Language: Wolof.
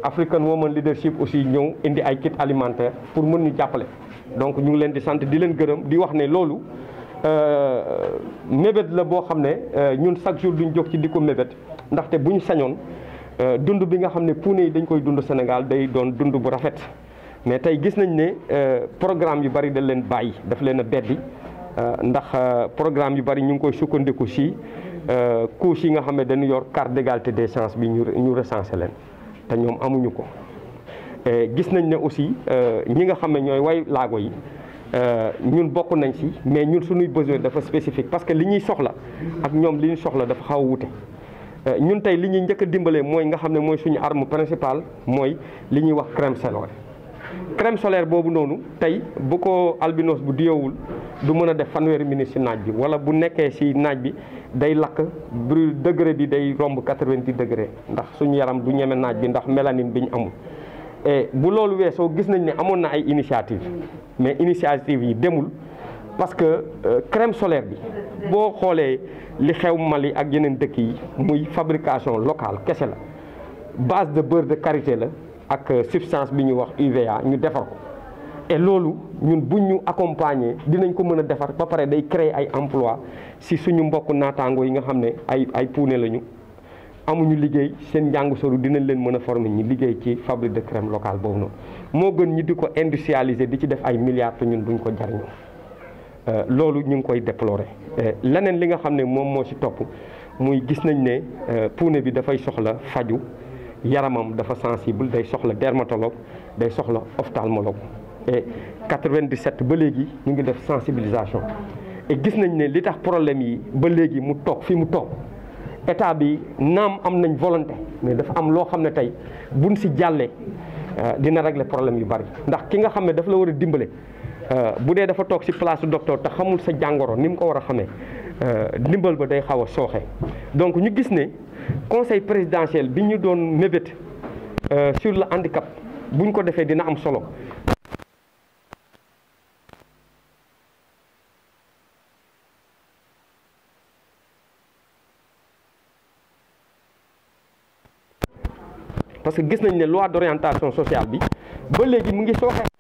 African Women Leadership aussi ñëw indi ay kit alimentaire pour mën ñu jàppale donc ñu ngi leen di sant di leen gërëm di wax ne loolu mébét la boo xam ne ñun chaque jour duñ jóg ci di ko mébét ndaxte bu ñu sañoon dund bi nga xam ne puune yi dañ koy dund Sénégal day doon dund bu rafet mais tey gis nañ ne programme yu bari dañ leen bàyyi daf leen a beddi ndax programme yu bari ñu ngi koy sukkandiku si couche yi nga xam ne dañu yor carte d'égalité des chances bi ñu ñu recensé leen te ñoom amuñu ko gis nañ ne aussi ñi nga xam ne ñooy way laago yi ñun bokk nañ si mais ñun suñuy besoin dafa spécifique parce que li ñuy soxla ak ñoom li ñu soxla dafa xaw a wute ñun tey li ñuy njëkk a dimbalee mooy nga xam ne mooy suñu arme principale mooy li ñuy wax crème solaire crème solaire boobu noonu tey bu ko albinos bu diyowul du mën a def fanweeri minutes si naaj bi wala bu nekkee si naaj bi day lakk brûle degré bi day romb 90 degré ndax suñu yaram du ñeme naaj bi ndax mélanine bi ñu amul et bu loolu weesoo gis nañ ne amoon na ay initiative mais initiative yi demul parce que crème solaire bi boo xoolee li xew Mali ak yeneen dëkk yi muy fabrication locale kese la base de beurre de karité la ak substance bi ñu wax UVA ñu defar ko et loolu ñun buñ ñu accompagner dinañ ko mën a defar ba pare day créer ay emploi si suñu mbokk naataango yi nga xam ne ay ay puune lañu amuñu liggéey seen njàng soru dinañ leen mën a former ñi liggéey ci fabrique de crème locale boobu noonu moo gën ñi di ko industrialiser di ci def ay milliards te ñun duñ ko jariñoo loolu ñu ngi koy déplorer leneen li nga xam ne moom moo ci topp muy gis nañ ne puune bi dafay soxla faju yaramam dafa sensible day soxla dermatologue day soxla ophtalmologue et 97 ba léegi ñu ngi def sensibilisation et gis nañ ne li tax problème yi ba léegi mu toog fi mu toog état bi naam am nañ volonté mais dafa am loo xam ne tey buñ si jàllee dina régler problème yu bari ndax ki nga xam ne dafa la war a dimbale bu dee dafa toog si place docteur te xamul sa jàngoro ni mu ko war a xamee ndimbal ba day xaw a sooxe donc ñu gis ne conseil présidentiel bi ñu doon mébét sur le handicap bu ñu ko defee dina am solo parce que gis nañ ne loi d'orientation sociale bi ba léegi mu ngi sooxe